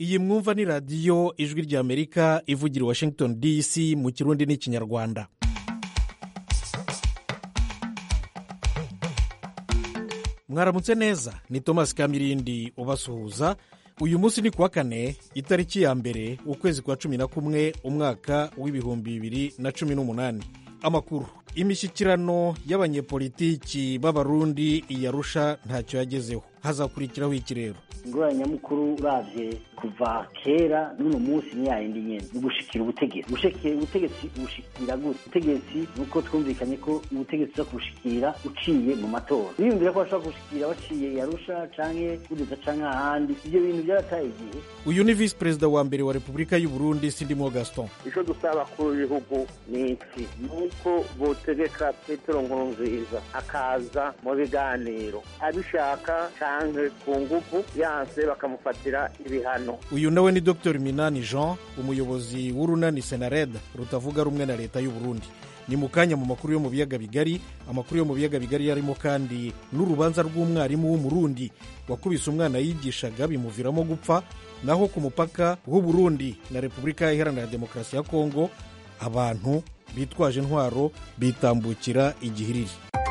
iyi mwumva ni radiyo ijwi ry'amerika ivugira i washington dc mu kirundi n'ikinyarwanda mwaramutse neza ni thomas kamirindi ubasuhuza uyu munsi ni kuwa kane itariki ya mbere ukwezi kwa cumi na kumwe umwaka w'ibihumbi bibiri na cumi n'umunani amakuru imishyikirano y'abanyepolitiki b'abarundi iyarusha ntacyo yagezeho hazakurikiraho iki rero ingorane nyamukuru urabye kuva kera n'uno munsi ni yayindi nyene ni gushikira ubutegetsi gushikira ubutegetsi bushikira gute ubutegetsi nuko twumvikanye ko ubutegetsi uza kubushikira uciye mu matora biyumvira ko bashobora kubushikira baciye yarusha canke budeza canke ahandi ivyo bintu vyarataye igihe uyu ni visi perezida wa mbere wa repubulika y'u burundi sindimo gaston icyo dusaba kuri ibihugu ni iki ni uko botegeka petero nkurunziza akaza mu biganiro abishaka canke ku nguvu yanse bakamufatira ibihano uyu nawe ni dr minani jean umuyobozi w'urunani senared rutavuga rumwe na leta y'u burundi ni mu kanya mu makuru yo mu biyaga bigari amakuru yo mu biyaga bigari yarimo kandi n'urubanza rw'umwarimu w'umurundi wakubise umwana yigishaga bimuviramo gupfa naho ku mupaka w'u burundi na repubulika iharanira demokarasi ya kongo abantu bitwaje intwaro bitambukira igihiriri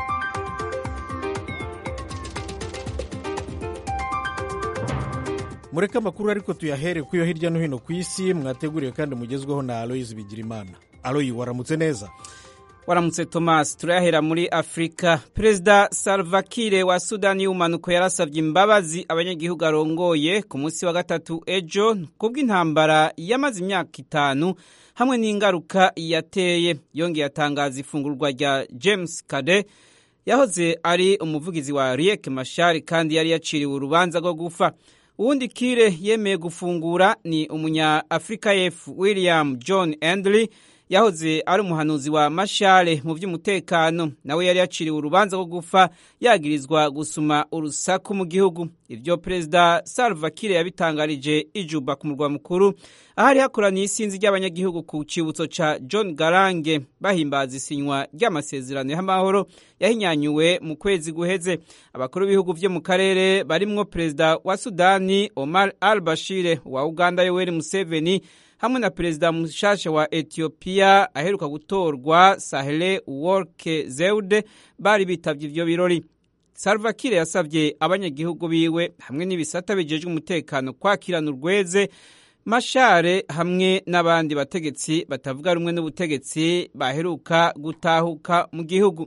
mureke amakuru ariko tuyahere ku yo hirya no hino ku isi mwateguriwe kandi mugezweho na aloyizi bigirimana aloyi waramutse neza waramutse thomas turayahera muri afurika perezida salva kiir wa sudani y'ubumanuko yarasabye imbabazi abanyagihugu arongoye ku munsi wa gatatu ejo kubw'intambara yamaze imyaka itanu hamwe n'ingaruka yateye yongeye atangaza ifungurwa rya james kade yahoze ari umuvugizi wa riek mashari kandi yari yaciriwe urubanza rwo gufa uwundi kire yemeye gufungura ni umunya afurika y'epfo william john endley yahoze ari umuhanuzi wa mashare mu by'umutekano nawe yari yaciriwe urubanza rwo gufa yagirizwa gusuma urusaku mu gihugu ibyo perezida salva kiir yabitangarije ijuba ku murwa mukuru ahari hakoraniye isinzi ry'abanyagihugu ku cyibutso ca john garange bahimbaza isinywa ry'amasezerano y'amahoro yahinyanyuwe mu kwezi guheze abakuru b'ibihugu vyo mu karere barimwo perezida wa sudani omar al bashir wa uganda yoweri museveni hamwe na perezida mushasha wa etiyopiya aheruka gutorwa sahle worke zeude bari bitavye ivyo birori salva kiir yasavye abanyagihugu biwe hamwe n'ibisata bijejwe umutekano kwakirana urweze mashare hamwe n'abandi bategetsi batavuga rumwe n'ubutegetsi baheruka gutahuka mu gihugu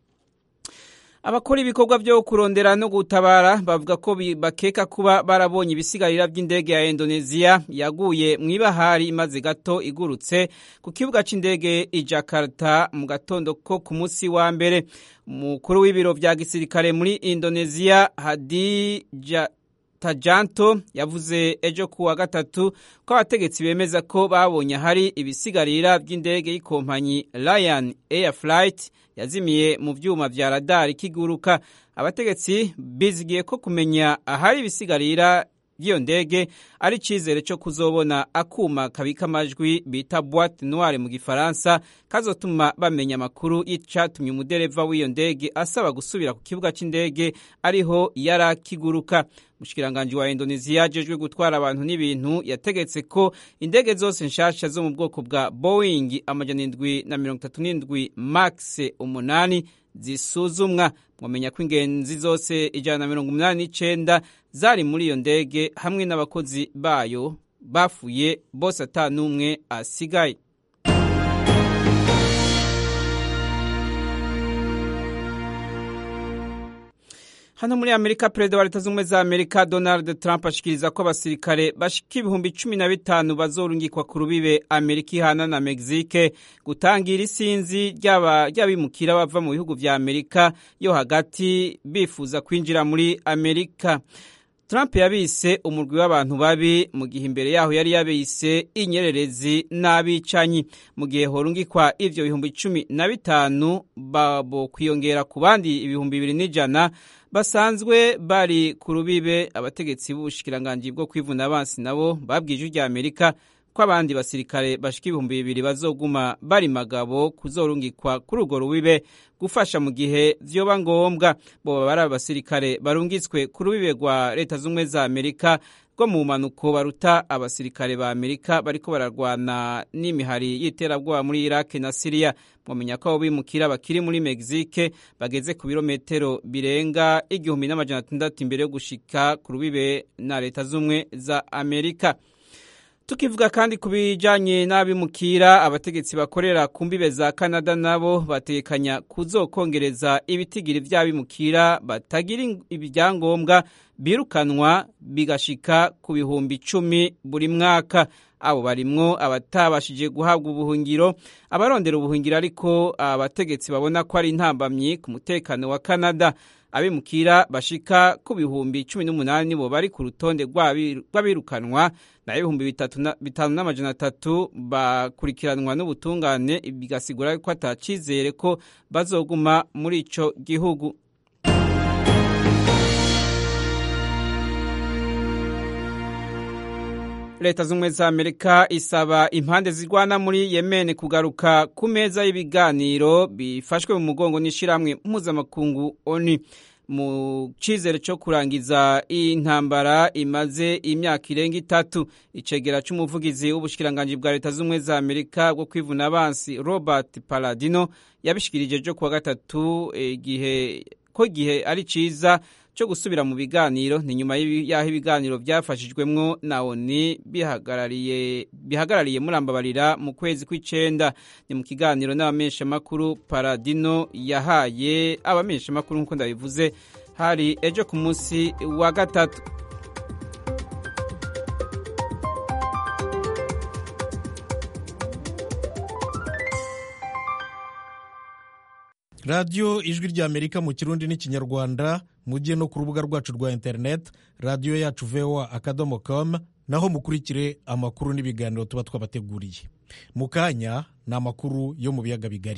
abakora ibikorwa byo kurondera no gutabara bavuga ko bakeka kuba barabonye ibisigarira by'indege ya indoneziya yaguye mu ibahari imaze gato igurutse ku kibuga cy'indege i jakarta mu gatondo ko ku munsi wa mbere umukuru w'ibiro bya gisirikare muri indoneziya hadi tajanto yavuze ejo ku wa gatatu ko abategetsi bemeza ko babonye ahari ibisigarira by'indege y'ikompanyi Lion Air Flight yazimiye mu byuma vya radari kiguruka abategetsi bizigiye ko kumenya ahari ibisigarira by'iyo ndege ari icyizere cyo kuzobona akuma kabika amajwi bita boite noire mu gifaransa kazotuma bamenya amakuru y'icyatumye umudereva w'iyo ndege asaba gusubira ku kibuga cy'indege ariho yari akiguruka umushikiranganji wa indoneziya ajejwe gutwara abantu n'ibintu yategetse ko indege zose nshasha zo mu bwoko bwa boeing amajana indwi na mirongo itatu n'indwi max umunani zisuzumwa mwamenya ko ingenzi zose ijana na mirongo umunani n'icenda zari muri iyo ndege hamwe n'abakozi bayo bafuye bose ata n'umwe asigaye hano muri amerika perezida wa leta z'ubumwe za amerika donald trump ashikiriza ko abasirikare bashika ibihumbi cumi na bitanu bazorungikwa ku rubibe amerika ihana na mexique gutangira isinzi ry'abimukira bava mu bihugu vya amerika yo hagati bifuza kwinjira muri amerika Trump yabise umurwi w'abantu babi mu gihe imbere yaho yari yabise inyererezi n'abicanyi mu gihe horungikwa ivyo bihumbi cumi na bitanu babo kwiyongera ku bandi ibihumbi bibiri n'ijana basanzwe bari ku rubibe abategetsi b'ubushikiranganji bwo kwivuna abansi nabo babwiye ijwi rya amerika ko abandi basirikare bashika ibihumbi bibiri bazoguma bari magabo kuzorungikwa kuri urwo rubibe gufasha mu gihe vyoba ngombwa boba bari abasirikare barungitswe ku rubibe rwa leta z'ubumwe za amerika bwo mu mpanuko baruta abasirikare ba amerika bariko bararwana n'imihari y'iterabwoba muri iraki na siriya mwamenya ko abo bimukira bakiri muri mexique bageze ku birometero birenga igihumbi n'amajana atandatu imbere yo gushika ku rubibe na leta z'ubumwe za amerika tukivuga kandi ku bijanye n'abimukira abategetsi bakorera ku mbibe za canada nabo bategekanya kuzokongereza ibitigiri vy'abimukira batagira ibyangombwa birukanwa bigashika ku bihumbi icumi buri mwaka abo barimwo abatabashije guhabwa ubuhungiro abarondera ubuhungiro ariko abategetsi babona ko ari intambamyi ku mutekano wa canada abimukira bashika ku bihumbi cumi n'umunani bo bari ku rutonde rw'abirukanwa nayo ibihumbi bitanu n'amajana atatu bakurikiranwa n'ubutungane bigasigura ko atacizere ko bazoguma muri ico gihugu leta z'ubumwe za amerika isaba impande zirwana muri yemen kugaruka ku meza y'ibiganiro bifashwe mu mugongo n'ishyirahamwe mpuzamakungu oni mu cyizere cyo kurangiza iyi ntambara imaze imyaka irenga itatu icegera cy'umuvugizi w'ubushikiranganji bwa leta z'ubumwe za amerika bwo kwivuna abansi robert paladino yabishikirije cyo kuwa gatatu igihe ko igihe ari cyiza cyo gusubira mu biganiro ni nyuma y'aho ibiganiro byafashijwemwo na oni bihagarariye bihagarariye murambabarira mu kwezi kw'icenda ni mu kiganiro n'abamenyeshamakuru paradino yahaye abamenyeshamakuru nk'uko ndabivuze hari ejo ku munsi wa gatatu radiyo ijwi ry'amerika mu kirundi n'ikinyarwanda mujye no ku rubuga rwacu rwa interineti radiyo yacu voa akadomo komu naho mukurikire amakuru n'ibiganiro tuba twabateguriye mu kanya ni amakuru yo mu biyaga bigari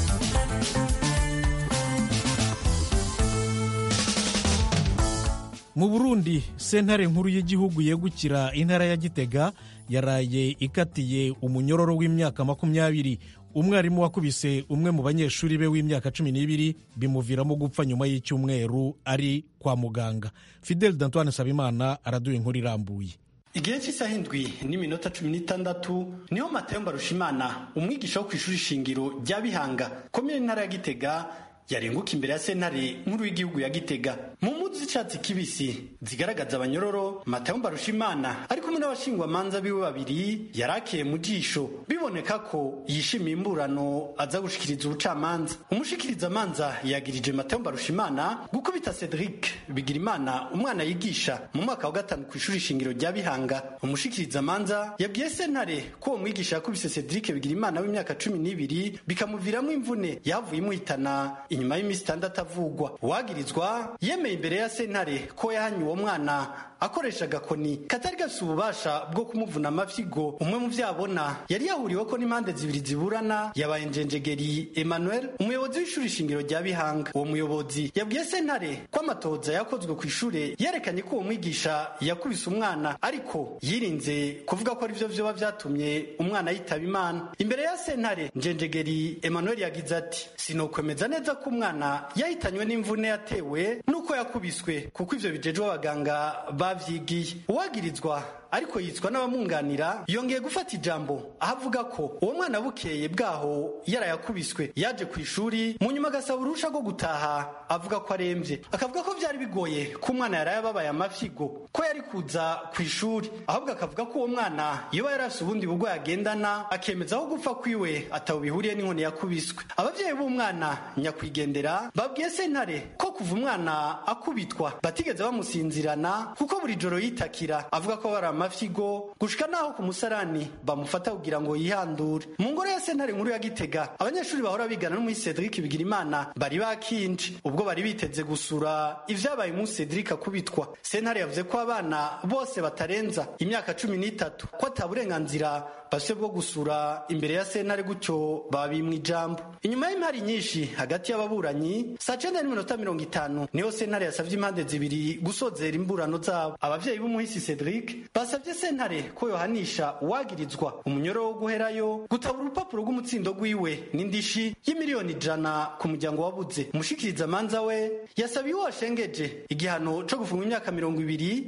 mu burundi sentare nkuru y'igihugu yegukira intara ya gitega yaraye ikatiye umunyororo w'imyaka makumyabiri umwarimu wakubise umwe mu banyeshuri be w'imyaka cumi n'ibiri bimuviramo gupfa nyuma y'icyumweru ari kwa muganga fidel d'antoine sabimana araduha inkuru irambuye igihe cy'isaha indwi n'iminota cumi n'itandatu niho matayo mbarushimana umwigisha wo ku ishuri shingiro rya bihanga komine intara ya gitega yarenguka imbere ya sentare nkuru y'igihugu ya gitega mu mpuzu z'icyatsi kibisi zigaragaza abanyororo matayo mbarushimana ari kumwe n'abashingwamanza biwe babiri yarakiye mu jisho biboneka ko yishimiye imburano aza gushikiriza ubucamanza umushikirizamanza yagirije matayo mbarushimana gukubita cedric bigirimana umwana yigisha mu mwaka wa gatanu ku ishuri shingiro rya bihanga umushikirizamanza yabwiye sentare ko uwo mwigisha yakubise cedric bigirimana w'imyaka cumi n'ibiri bikamuviramo imvune yahavuye imuhitana inyuma y'iminsi itandatu avugwa uwagirizwa yemeye imbere ya sentare ko yahanye uwo mwana akoresha agakoni katari gafite ububasha bwo kumuvuna amafyigo umwe mu byo abona yari yahuriwe ko n'impande zibiri ziburana yabaye njenjegeri emmanuel umuyobozi w'ishuri shingiro rya bihanga uwo muyobozi yabwiye sentare ko amatoza yakozwe ku ishuri yerekanye ko uwo mwigisha yakubise umwana ariko yirinze kuvuga ko aribyo vyoba vyatumye umwana yitaba imana imbere ya sentare njenjegeri emmanuel yagize ati sinokwemeza neza ko umwana yahitanywe n'imvune yatewe n'uko yakubiswe kuko ivyo bijejwe abaganga bavyigiye uwagirizwa ariko yitwa n'abamwunganira yongeye gufata ijambo aho avuga ko uwo mwana bukeye bwaho yarayakubiswe yaje ku ishuri mu nyuma agasaba urusha rwo gutaha avuga ko arembye akavuga ko byari bigoye ko umwana yari yababaye amafigo ko yari kuza ku ishuri ahubwo akavuga ko uwo mwana yoba yari afite ubundi burwayi agendana akemeza aho gupfa kwiwe atawe bihuriye n'inkoni yakubiswe ababyeyi b'umwana nyakwigendera babwiye sentare ko kuva umwana akubitwa batigeze bamusinzirana kuko buri joro yitakira avuga ko bari amafigo gushika naho ku musarani bamufata kugira ngo yihandure mu ngoro ya sentare nkuru ya gitega abanyeshuri bahora bigana no muri cedric bigirimana bari bakinje ubwo bari biteze gusura ivyabaye umunsi cedric akubitwa sentare yavuze ko abana bose batarenza imyaka cumi n'itatu ko ata burenganzira bafise bwo gusura imbere ya sentare gutyo babimwa ijambo inyuma y'impari nyinshi hagati y'ababuranyi saa cenda n'iminota mirongo itanu niho sentare yasavye impande zibiri gusozera imburano zabo abavyeyi b'umuhisi cedric basabye sentare ko yohanisha uwagirizwa umunyoro wo guherayo gutabura urupapuro rw'umutsindo rwiwe n'indishi y'imiliyoni ijana ku muryango wabuze umushikirizamanza we yasabiye uwo washengeje igihano co gufungwa imyaka mirongo ibiri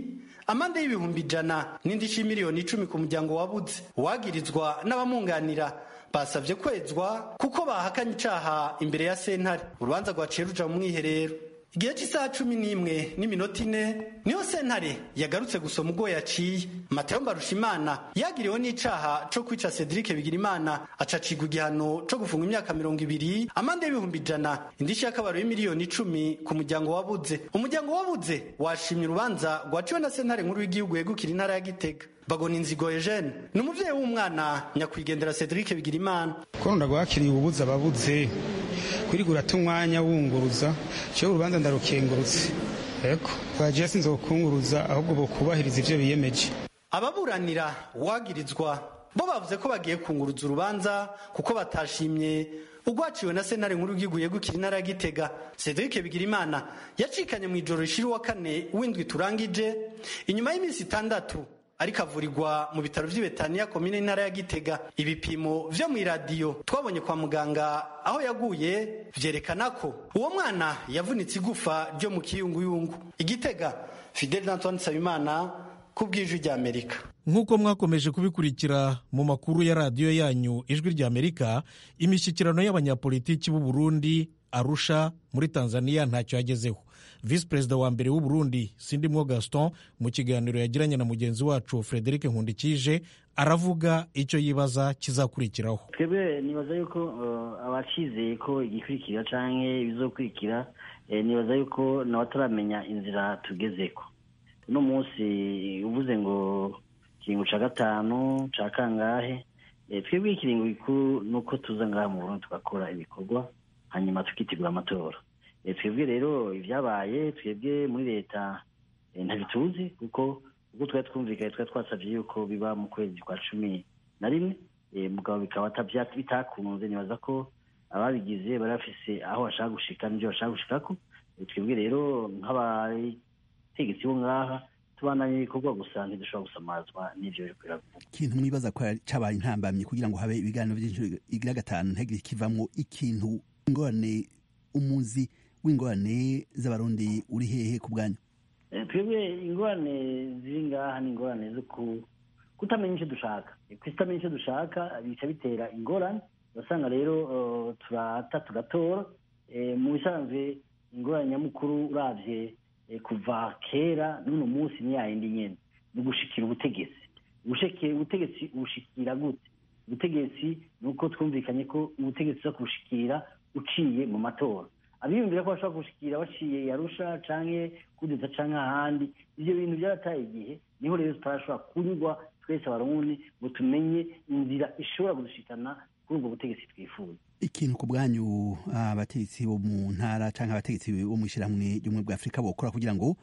amande y'ibihumbi ijana n'indishyi miliyoni icumi ku muryango wabuze uwagirizwa n'abamwunganira basabye kwezwa kuko bahakanye icaha imbere ya sentare urubanza rwaciye ruja mu mwiherero igihe cy'isaha cumi n'imwe n'iminota ine niho sentare yagarutse gusoma ubwo yaciye mateo mbarushimana yagiriwe n'icaha co kwica cedric bigirimana acacigwa igihano co gufunga imyaka mirongo ibiri amande y'ibihumbi ijana indishyi y'akabaro y'imiliyoni icumi ku muryango wabuze umuryango wabuze washimye urubanza rwaciwe na sentare nkuru y'igihugu yegukira intara ya gitega bagona inzigo Eugene ni umuvyeyi w'umwana nyakwigendera Cedric Bigirimana ko ndagwakiriye ububuza ababuze kwirigura ata umwanya wunguruza cyo urubanza ndarukengurutse eko twagiye sinzokunguruza ahubwo bokubahiriza ivyo biyemeje ababuranira uwagirizwa bo bavuze ko bagiye kunguruza urubanza kuko batashimye ugwaciwe na sentare nkuru y'igihugu yegukira intara ya gitega cedric bigirimana yacikanye mu ijoro rishira uwa kane w'indwi turangije inyuma y'iminsi itandatu ariko avurirwa mu bitaro vy'ibetaniya komine intara ya gitega ibipimo vyo mw'iradiyo twabonye kwa muganga aho yaguye vyerekana ko uwo mwana yavunitse igufa ryo mu kiyunguyungu igitega fidel antoine nsabimana ku bw'ijwi ry'amerika nk'uko mwakomeje kubikurikira mu makuru ya radiyo yanyu ijwi ry'amerika imishyikirano y'abanyapolitiki b'u Burundi arusha muri tanzania ntacyo yagezeho visi perezida wa mbere w'u Burundi sindimwo gaston mu kiganiro yagiranye na mugenzi wacu frederic nkundikije aravuga icyo yibaza kizakurikiraho twebwe nibaza yuko abacizeye ko igikurikira cyangwa ibizokurikira nibaza yuko nawe ataramenya inzira tugezeko uno munsi uvuze ngo ikiringo cya gatanu cya kangahe twebwe ikiringo gikuru ni uko tuza ngaha mu Burundi tugakora ibikorwa hanyuma tukitegura amatora twebwe rero ibyabaye twebwe muri leta ntibituzi kuko ubwo twari twumvikanye twari twasabye yuko biba mu kwezi kwa cumi na rimwe mugabo bikaba bitakunze nibaza ko ababigize bari bafise aho bashaka gushika n'ibyo bashaka gushikako twebwe rero nk'abategetsi bo ngaha tubandanye ibikorwa gusa ntidushobora gusamazwa n'ivyo biri kwiravuga ikintu mwibaza ko cabaye intambamyi kugira ngo habe ibiganiro vy'inshuro igira gatanu ntihagire kivamwo ikintu ingorane umuzi w'ingorane z'abarundi uri hehe ku bwanyu twebwe ingorane ziri ngaha ni ingorane zo kutamenya icyo dushaka kutamenya icyo dushaka bica bitera ingorane urasanga rero turata tugatora mu bisanzwe ingorane nyamukuru uravye kuva kera n'uno munsi ni yayindi nyene ni ugushikira ubutegetsi ubutegetsi ubushikira gute ubutegetsi ni uko twumvikanye ko ubutegetsi uza kubushikira uciye mu matora abiyumvira ko bashobora gushikira baciye yarusha canke kudeta canke ahandi ivyo bintu byarataye igihe niho rero tutarashobora kunyurwa twese abarundi ngo tumenye inzira ishobora kudushikana kuri ubwo butegetsi twifuza ikintu ku bwanyu abategetsi bo mu ntara canke abategetsi bo mu ishyirahamwe ry'ubumwe bwa afurika bokora kugira ngo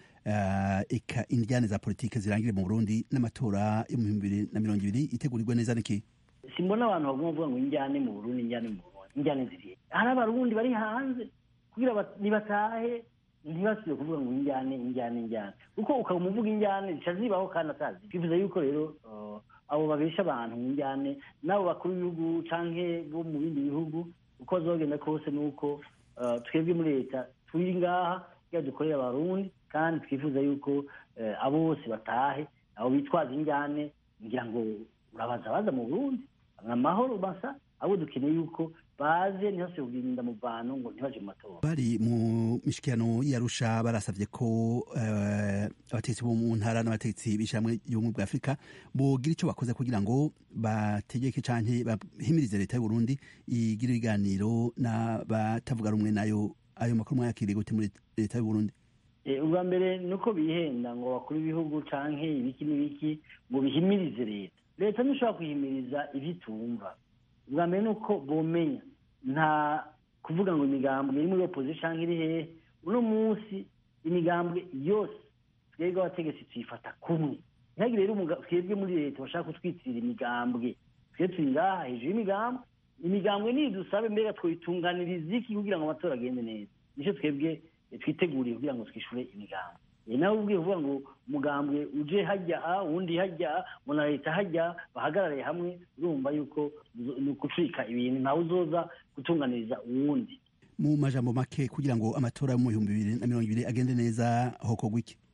eka indyane za politike zirangire mu burundi n'amatora yo mu bihumbi bibiri na mirongo ibiri itegurirwe neza niki simbona abantu baguma bavuga ngo injyane mu burundi injyane mu burundi injyane zirihe hari abarundi bari hanze kugira nibatahe ntibasubire kuvuga ngo injyane injyane injyane kuko ukaba umuvuga injyane zica zibaho kandi atazi twifuza yuko rero abo babesha abantu mu njyane n'abo bakuru b'ibihugu canke bo mu bindi bihugu uko bazogenda kose ni uko twebwe muri leta turi ngaha kugira dukorere abarundi kandi twifuza yuko abo bose batahe abo bitwaza injyane ngira ngo urabaza baza mu burundi amahoro basa abo dukeneye yuko baze ntihase kugirinda mu bantu ngo ntibaje mu matora bari mu mishikirano y'arusha barasavye ko abategetsi bo mu ntara n'abategetsi b'ishyirahamwe y'ubumwe bwa afurika bogira ico bakoze kugira ngo bategeke canke bahimirize leta y'uburundi igira ibiganiro n'abatavuga rumwe nayo ayo makuru mwayakiriye gute muri leta y'uburundi ubwa mbere ni uko bihenda ngo bakuru ibihugu canke ibiki n'ibiki ngo bihimirize leta leta ntishobora kwihimiriza ivyo itumva ubwa mbere ni uko bomenya nta kuvuga ngo imigambwe iri muri opposition iri hehe uno munsi imigambwe yose twebwe abategetsi tuyifata kumwe ntihagire rero twebwe muri leta bashaka kutwitirira imigambwe twe turi ngaha hejuru y'imigambwe imigambwe niyo dusabe mbega twoyitunganiriza iki kugira ngo amatora agende neza nicyo twebwe twiteguriye kugira ngo twishure imigambwe nawe ubwiye kuvuga ngo umugambwe uje hajya uwundi hajya ngo na leta hajya bahagarare hamwe urumva yuko ni ukucika ibintu ntawe uzoza gutunganiriza uwundi mu majambo make kugira ngo amatora yo mu bihumbi bibiri na mirongo ibiri agende neza hokorwa iki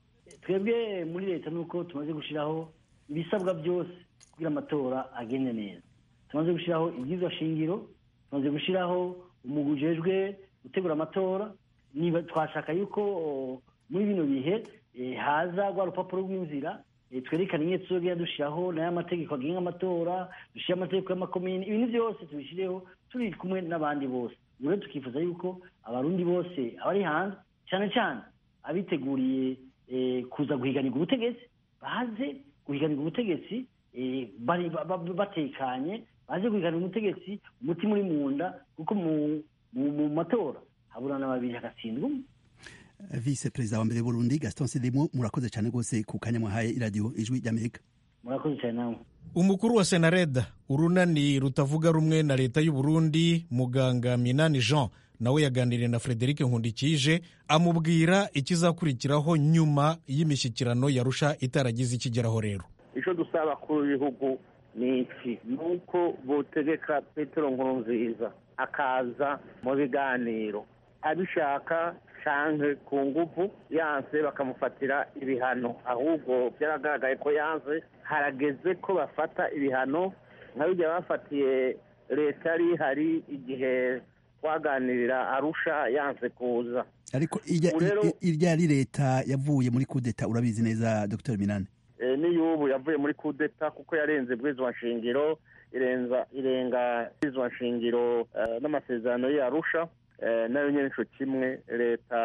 twebwe muri leta ni uko tumaze gushyiraho ibisabwa byose kugira amatora agende neza tumaze gushyiraho ibyizwa shingiro tumaze gushyiraho umugwi ujejwe gutegura amatora niba twashaka yuko o, muri bino bihe eh, haza rwa rupapuro rw'inzira eh, twerekana ingene tuzogenda dushyiraho nayo amategeko agenga amatora dushyire amategeko y'amakomini ibintu byose tubishyireho turi kumwe n'abandi bose ubu rero tukifuza yuko abarundi bose abari hanze cyane cyane abiteguriye eh, kuza guhiganirwa ubutegetsi baze guhiganirwa ubutegetsi eh, bari- ba- ba- batekanye baze guhiganirwa ubutegetsi umutima uri mu nda kuko mu mu- mu matora haburana babiri hagatsindwa umwe vice perezida wa mbere w'uburundi gaston sidimo murakoze cyane rwose ku kanya mwahaye iradiyo ijwi ry'amerika murakoze cyane namwe umukuru wa senareda urunani rutavuga rumwe na leta y'u Burundi muganga minani jean nawe yaganiriye na frederic nkundikije amubwira ikizakurikiraho nyuma y'imishyikirano yarusha itaragize ikigeraho rero icyo dusaba abakuru b'ibihugu ni iki ni uko botegeka petero nkurunziza akaza mu biganiro abishaka canke ku nguvu yanse bakamufatira ibihano ahubwo byaragaragaye ko yanse harageze ko bafata ibihano nka bijya bafatiye leta yari ihari igihe twaganirira arusha yanse kuza ariko irya Ubu rero- i- irya ari leta yavuye muri kudeta urabizi neza dr minani Eh, n'iy'ubu yavuye muri kudeta kuko yarenze bwizwa nshingiro irenza irenga bwizwa nshingiro eh, n'amasezerano y'arusha eh, nayo nyine ico kimwe leta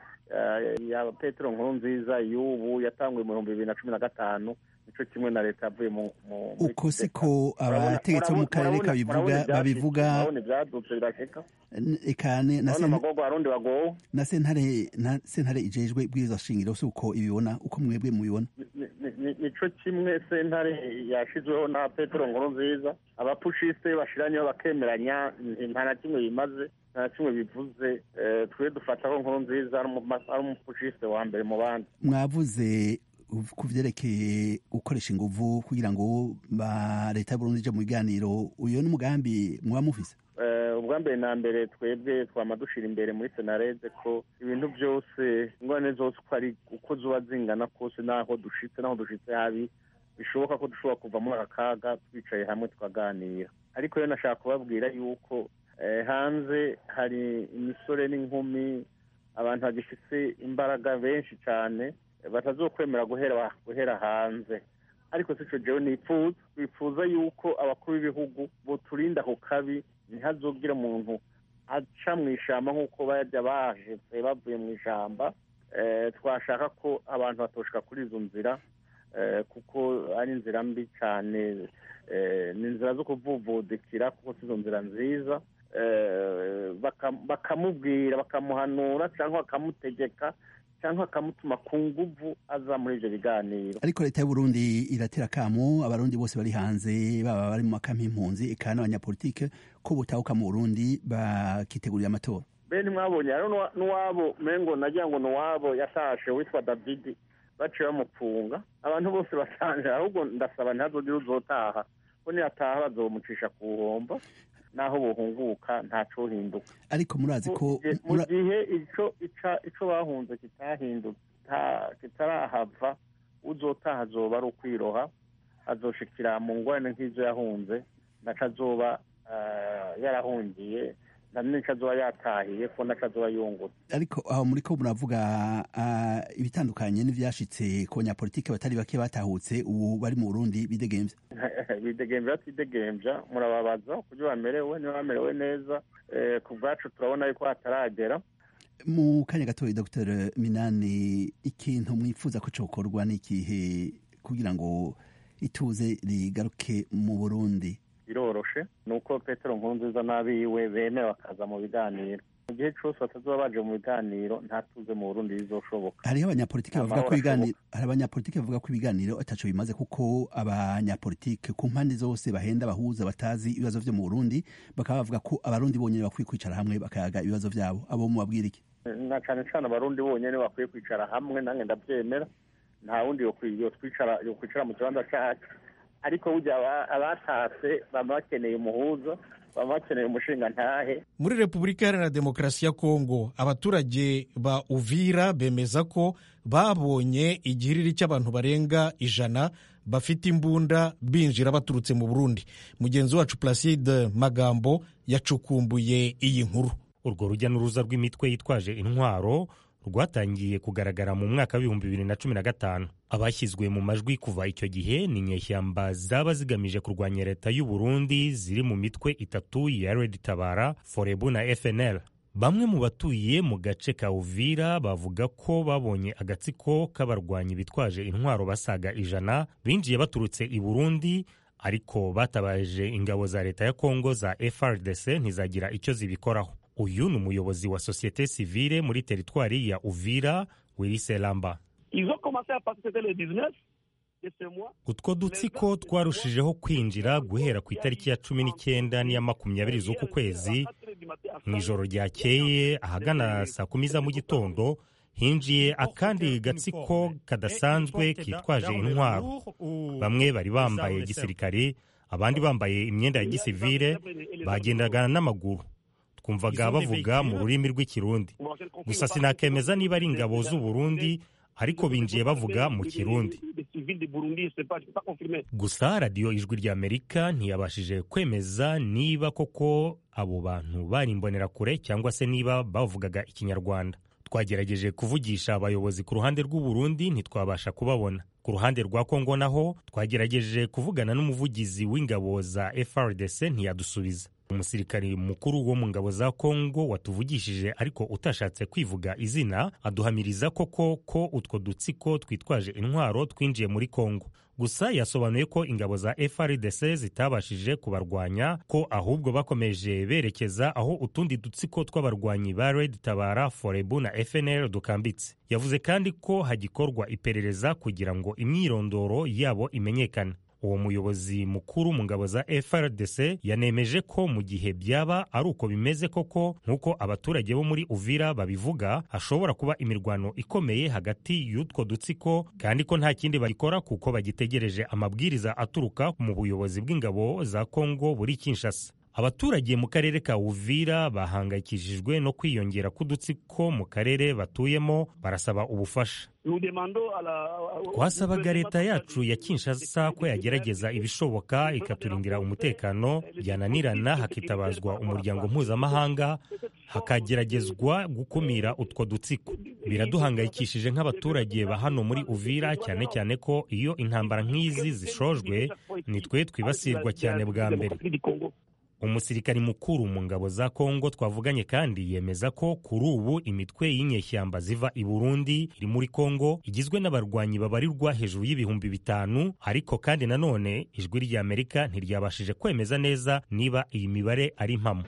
eh, ya petero nkuru nziza y'ubu yatanguye mu bihumbi bibiri na cumi na gatanu nico kimwe na leta yavuye mu mu- muri uko kudeta. siko Murabona- abategetsi bo mu murabona- karere murabona- kabivuga murabona ibyashitse, babivuga murabona ibyadutse birashika n- eka ne- na urabona sen- amagogo arundi bagowe na sentare na sentare ijejwe bwirizwa shingiro si uko ibibona uko mwebwe mubibona Ni- ni- ni- nico kimwe sentare yashizweho na petero nkuru nziza abapushiste bashiranyeho bakemeranya nta na kimwe bimaze nta na kimwe bivuze Eh, twe dufataho nkuru nziza ari umu- ari umupushiste wa mbere mu bandi mwavuze ku vyerekeye gukoresha inguvu kugira ngo ba leta y'uburundi ije mu biganiro uyo ni umugambi mwaba mufise Eh, ubwa mbere na mbere twebwe twama dushira imbere muri senarede ko ibintu byose ingorane zose uko ari uko zuba zingana kose n'aho dushitse n'aho dushitse habi bishoboka ko dushobora kuva muri aka kaga twicaye hamwe tukaganira ariko rero nashaka kubabwira yuko eh, hanze hari imisore n'inkumi abantu bagifise imbaraga benshi cyane eh, batazokwemera guhera guhera hanze ariko sico jewe nipfuza bifuza yuko abakuru b'ibihugu boturinda ku kabi ntihazogire umuntu aca mu ishamba nk'uko bajya bahetse bavuye mu ishamba Eh, twashaka ko abantu batoshika kuri izo nzira eh, kuko ari inzira mbi cyane eh, ni inzira zo kuvuvudikira kuko si izo nzira nziza Eh, baka- bakamubwira bakamuhanura cyangwa bakamutegeka cyangwa bakamutuma ku nguvu aza muri ibyo biganiro ariko leta y'uburundi iratera akamo abarundi bose bari hanze baba bari mu makampi y'impunzi eka n'abanyapolitike ko botahuka mu burundi bakitegurira amatora bene mwabonye hariho n'uwa- n'uwabo mengo nagira ngo n'uwabo yatashe witwa davidi baciye bamupfunga abantu bose basanje ahubwo ndasaba ntihazogire uzotaha ko niyataha bazomucisha ku buhombo naho buhunguka ntacohinduka ariko murazi ko Mu gihe- mu mura- gihe ico ica- ico bahunze kitahindutse ta- kitarahava uzotaha azoba ari ukwiroha azoshikira mu ngorane nk'izo yahunze naco azoba eh, yarahungiye na nico azoba yatahiye ko naco azoba yungutse ariko aho muri ko muravuga ah, ibitandukanye n'ivyashitse ku banyapolitike batari bake batahutse ubu bari mu burundi bidegemvya bidegemvya batidegemvya murababaza kuburyo bamerewe niba bamerewe neza Eh, ku bwacu turabona yuko hataragera mu kanya gatoya dr minani ikintu mwifuza ko cokorwa n'ikihe kugira ngo ituze rigaruke mu burundi biroroshe ni uko petero nkurunziza n'abiwe bemera bakaza mu biganiro mu gihe cyose batazoba baje mu biganiro nta tuze mu burundi bizoshoboka hariho abanyapolitike bavuga ko Amahoro ibiganiro hari abanyapolitike bavuga ko ibiganiro ataco bimaze kuko abanyapolitike ku mpande zose bahenda bahuza batazi ibibazo vyo mu burundi bakaba bavuga ko abarundi bonyene bakwiye kwicara hamwe bakayaga ibibazo vyabo abo mubabwira iki na cane cane abarundi bonyene bakwiye kwicara hamwe nange ndavyemera nta wundi yokwi- yotwicara yokwicara mu kibanza cacu ariko burya aba- abatatse baba bakeneye umuhuza baba bakeneye umushinga ntahe muri repubulika iharanira demokarasi ya kongo abaturage ba uvira bemeza ko babonye igihiriri cy'abantu barenga ijana bafite imbunda binjira baturutse mu burundi mugenzi wacu placide magambo yacukumbuye iyi nkuru urwo rujya n'uruza rw'imitwe yitwaje intwaro rwatangiye kugaragara mu mwaka w'ibihumbi bibiri na cumi na gatanu abashyizwe mu majwi kuva icyo gihe ni inyeshyamba zaba zigamije kurwanya leta y'u Burundi ziri mu mitwe itatu ya Red Tabara Forebu na FNL bamwe mu batuye mu gace ka Uvira bavuga ko babonye agatsiko k'abarwanyi bitwaje intwaro basaga ijana binjiye baturutse i Burundi ariko batabaje ingabo za leta ya Kongo za FRDC ntizagira icyo zibikoraho uyu ni umuyobozi wa sosiyete sivile muri teritwari ya Uvira Wilise Lamba utwo dutsiko twarushijeho kwinjira guhera ku itariki ya cumi n'icyenda n'iya makumyabiri z'uku kwezi mu ijoro ryakeye ahagana saa kumi za mu gitondo hinjiye akandi gatsiko kadasanzwe kitwaje intwaro bamwe bari bambaye gisirikare abandi bambaye imyenda ya gisivile bagendaga n'amaguru twumvaga bavuga mu rurimi rw'ikirundi gusa sinakemeza niba ari ingabo z'u Burundi ariko binjiye bavuga mu kirundi gusa radiyo ijwi ry'amerika ntiyabashije kwemeza niba koko abo bantu bari imbonerakure cyangwa se niba bavugaga ikinyarwanda twagerageje kuvugisha abayobozi ku ruhande rw'u Burundi ntitwabasha kubabona ku ruhande rwa kongo naho twagerageje kuvugana n'umuvugizi w'ingabo za FRDC ntiyadusubiza umusirikari mukuru wo mu ngabo za kongo watuvugishije ariko utashatse kwivuga izina aduhamiriza koko ko utwo dutsiko twitwaje intwaro twinjiye muri kongo gusa yasobanuye ko ingabo za FRDC zitabashije kubarwanya ko ahubwo bakomeje berekeza aho utundi dutsiko tw'abarwanyi ba Red Tabara Forebu na FNL dukambitse yavuze kandi ko hagikorwa iperereza kugira ngo imyirondoro yabo imenyekane uwo muyobozi mukuru mu ngabo za FRDC yanemeje ko mu gihe byaba ari uko bimeze koko nk'uko abaturage bo muri Uvira babivuga hashobora kuba imirwano ikomeye hagati y'utwo dutsiko kandi ko nta kindi bagikora kuko bagitegereje amabwiriza aturuka mu buyobozi bw'ingabo za Kongo buri Kinshasa abaturage mu karere ka Uvira bahangayikishijwe no kwiyongera k'udutsiko mu karere batuyemo barasaba ubufasha twasabaga leta yacu ya Kinshasa ko yagerageza ibishoboka ikaturindira umutekano byananirana hakitabazwa umuryango mpuzamahanga hakageragezwa gukumira utwo dutsiko biraduhangayikishije nk'abaturage ba hano muri Uvira cyane cyane ko iyo intambara nk'izi zishojwe nitwe twibasirwa cyane bwa mbere umusirikari mukuru mu ngabo za kongo twavuganye kandi yemeza ko kuri ubu imitwe y'inyeshyamba ziva i burundi iri muri kongo igizwe n'abarwanyi babarirwa hejuru y'ibihumbi bitanu ariko kandi nanone ijwi ry'amerika ntiryabashije kwemeza neza niba iyi mibare ari impamo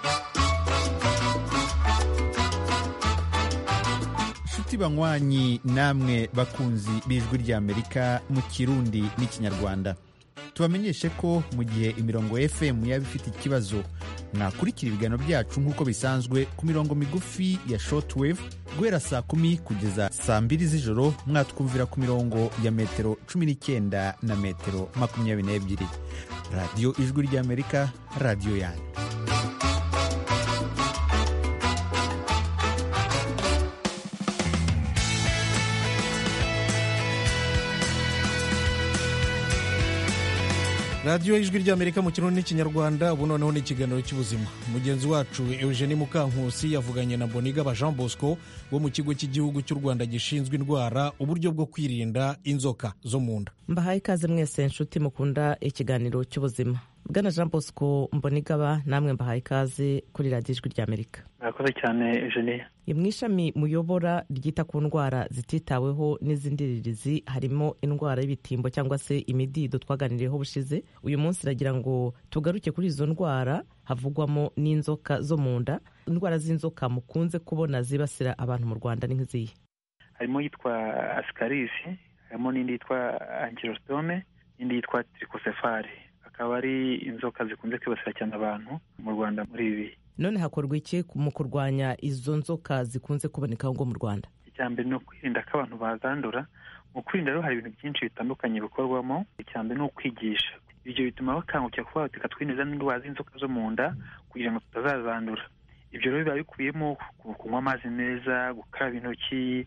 nshuti banywanyi namwe bakunzi b'ijwi ry'amerika mu kirundi n'ikinyarwanda tubamenyeshe ko mu gihe imirongo fm yaba ifite ikibazo mwakurikira ibiganiro byacu nk'uko bisanzwe ku mirongo migufi ya shortwave guhera saa kumi kugeza saa mbiri z'ijoro mwatwumvira ku mirongo ya metero cumi n'icyenda na metero makumyabiri n'ebyiri radiyo ijwi ry'amerika radiyo yanyu radiyo ijwi ry'amerika mu kirundi n'ikinyarwanda ubu noneho ni ikiganiro cy'ubuzima mugenzi wacu eugenie mukankusi yavuganye na bonigaba jean bosco wo mu kigo cy'igihugu cy'u rwanda gishinzwe indwara uburyo bwo kwirinda inzoka zo mu nda mbahaye ikaze mwese nshuti mukunda ikiganiro cy'ubuzima bwana jean bosco mbonigaba namwe mbahaye ikaze kuri radiyo ijwi ry'amerika murakoze cyane eugenie mu ishami muyobora ryita ku ndwara zititaweho n'iz'indiririzi harimo indwara y'ibitimbo cyangwa se imidido twaganiriyeho bushize uyu munsi iragira ngo tugaruke kuri izo ndwara havugwamo n'inzoka zo mu nda indwara z'inzoka mukunze kubona zibasira abantu mu rwanda ni nk'izihe harimo yitwa asikarisi harimo n'indi yitwa angirositome n'indi yitwa tirikosefari akaba ari inzoka zikunze kwibasira cyane abantu mu rwanda muri ibi bihe none hakorwa iki mu kurwanya izo nzoka zikunze kuboneka ngo mu rwanda icya mbere ni ukwirinda ko abantu bazandura mu kwirinda rero hari ibintu byinshi bitandukanye bikorwamo icya mbere ni ukwigisha ibyo bituma bakangukira kuba reka twineza n'indwara z'inzoka zo mu nda kugira ngo tutazazandura ibyo rero biba bikubiyemo kunywa amazi meza gukaraba intoki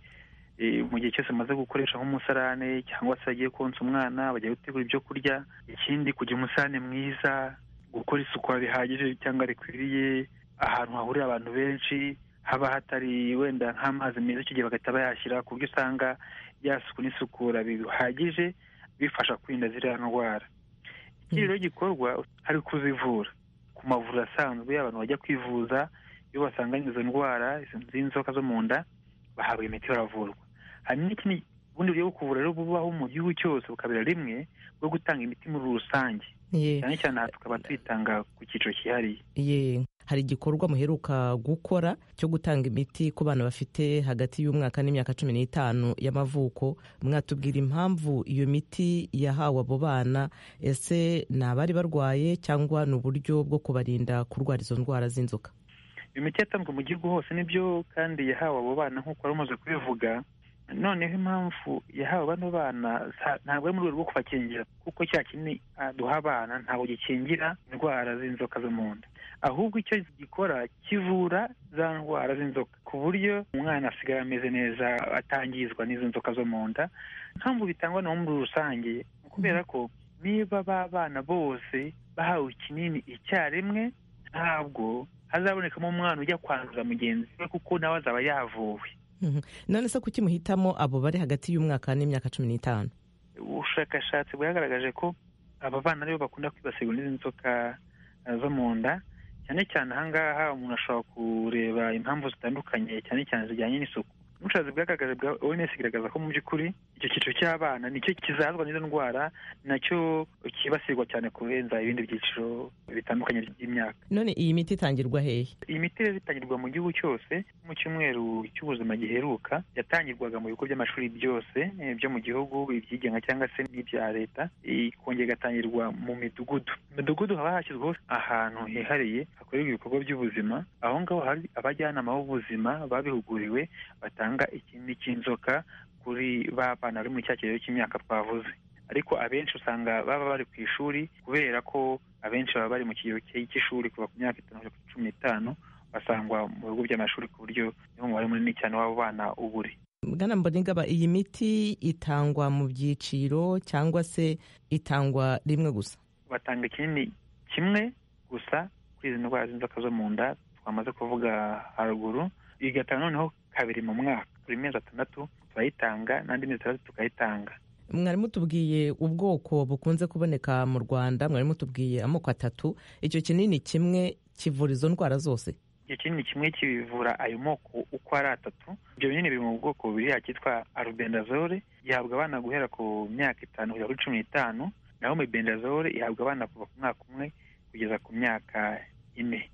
mu gihe cyose amaze gukoresha nk'umusarane cyangwa se agiye konsa umwana bajya gutegura ibyo kurya ikindi kugira umusarane mwiza gukora isuku bihagije cyangwa rikwiriye ahantu hahurira abantu benshi haba hatari wenda nk'amazi meza icyo gihe bagahita bayashyira ku buryo usanga ya suku n'isukura bihagije bifasha kwirinda ziriya ndwara ikindi rero gikorwa hari kuzivura ku mavuriro asanzwe abantu bajya kwivuza iyo basanganye izo ndwara z'inzoka zo mu nda bahabwa imiti baravurwa hari n'ikindi ubundi buryo bwo kuvura rero bubaho mu gihugu cyose bukabera rimwe bwo gutanga imiti muri rusange cyane cyane aha tukaba tuyitanga ku cyiciro cyihariye hari igikorwa muheruka gukora cyo gutanga imiti ku bana bafite hagati y'umwaka n'imyaka cumi n'itanu y'amavuko mwatubwira impamvu iyo miti yahawe abo bana ese ni abari barwaye cyangwa ni uburyo bwo kubarinda kurwara izo ndwara z'inzoka iyo miti yatanzwe mu gihugu hose nibyo kandi yahawe abo bana nk'uko wari umaze kubivuga noneho impamvu yahawe bano bana ntabwo ari mu rwego rwo kubakingira kuko cya kinini duha abana ntabwo gikingira indwara z'inzoka zo mu nda ahubwo icyo gikora kivura za ndwara z'inzoka ku buryo umwana asigaye ameze neza atangizwa n'izo nzoka zo mu nda mpamvu bitangwa no muri rusange kubera ko niba ba bana bose bahawe ikinini icyarimwe ntabwo hazabonekamo umwana ujya kwanduza mugenzi we kuko nawe azaba yavuwe none se kuki muhitamo abo bari hagati y'umwaka n'imyaka cumi n'itanu ubushakashatsi bwagaragaje ko aba bana aribo bakunda kwibasirwa n'izi nzoka zo mu nda cyane cyane ahangaha umuntu ashobora kureba impamvu zitandukanye cyane cyane zijyanye n'isuku ubushobozi bwagaragaje bwa oms igaragaza ko mu by'ukuri icyo cyiciro cy'abana nicyo kizazwa n'izo ndwara nacyo kibasirwa cyane kurenza ibindi byiciro bitandukanye by'imyaka none iyi miti itangirwa hehe iyi miti rero itangirwa mu gihugu cyose mu cyumweru cy'ubuzima giheruka yatangirwaga mu bigo by'amashuri byose byo mu gihugu ibyigenga cyangwa se n'ibya leta ikongera igatangirwa mu midugudu mu midugudu haba hashyizweho ahantu hihariye hakorerwa ibikorwa by'ubuzima aho ngaho hari abajyanama b'ubuzima babihuguriwe batanga ikinini cy'inzoka kuri ba bana bari muri cya kigero cy'imyaka twavuze ariko abenshi usanga baba bari ku ishuri kubera ko abenshi baba bari mu kigero cy'ishuri kuva ku myaka itanu kugera kuri cumi n'itanu basangwa mu bigo by'amashuri ku buryo niho umubare munini cyane w'abo bana uba uri bwana mbonigaba iyi miti itangwa mu byiciro cyangwa se itangwa rimwe gusa batanga ikinini kimwe gusa kuri izi ndwara z'inzoka zo mu nda twamaze kuvuga haruguru igatanga noneho kabiri mu mwaka buri mezi atandatu turayitanga n'andi mezi atandatu tukayitanga mwari mutubwiye ubwoko bukunze kuboneka mu rwanda mwari mutubwiye amoko atatu icyo kinini kimwe kivura izo ndwara zose icyo kinini kimwe kivura ayo moko uko ari atatu ibyo binini biri mu bwoko bubiri cyitwa arubendazole gihabwa abana guhera ku myaka itanu kugera kuri cumi n'itanu naho mebendazole ihabwa abana kuva ku mwaka umwe kugeza ku myaka ine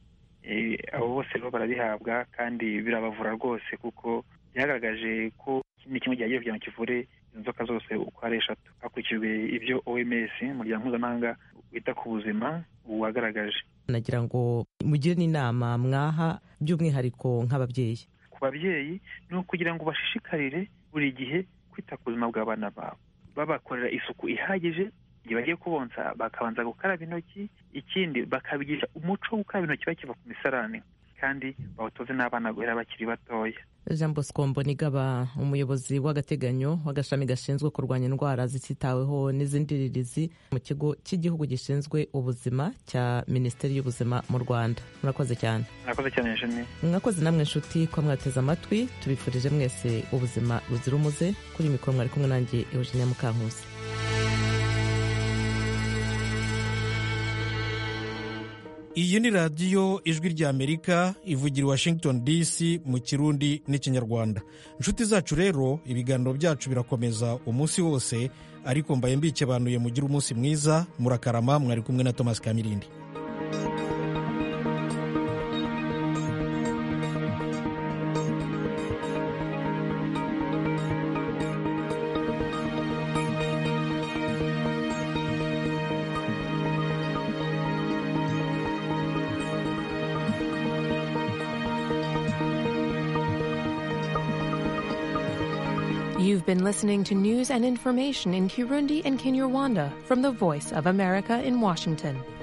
abo bose rero barabihabwa kandi birabavura rwose kuko byagaragaje ko ikindi kimwe gihagiye kugira ngo kivure inzoka zose uko ari eshatu hakurikijwe ibyo oms umuryango mpuzamahanga wita ku buzima wagaragaje nagira ngo mugire n'inama mwaha by'umwihariko nk'ababyeyi ku babyeyi ni ukugira ngo bashishikarire buri gihe kwita ku buzima bw'abana babo babakorera isuku ihagije igihe bagiye kubonsa bakabanza gukaraba intoki ikindi bakabigisha umuco wo gukaraba intoki bakiva ku misarane kandi bawutoze n'abana guhera bakiri batoya jean bosco mbonigaba umuyobozi w'agateganyo w'agashami gashinzwe kurwanya indwara zititaweho n'izindirizi mu kigo cy'igihugu gishinzwe ubuzima cya minisiteri y'ubuzima mu rwanda murakoze cyane murakoze cyane jene mwakoze namwe inshuti ko mwateze amatwi tubifurije mwese ubuzima buzira umuze kuri mikoro mwari kumwe nanjye eugenia mukankusi iyi ni radiyo ijwi ry'amerika ivugira i washington dc mu kirundi n'ikinyarwanda inshuti zacu rero ibiganiro byacu birakomeza umunsi wose ariko mbaye mbikebanuye mugire umunsi mwiza murakarama mwari kumwe na thomas kamirindi You've been listening to news and information in Kirundi and Kinyarwanda from the Voice of America in Washington.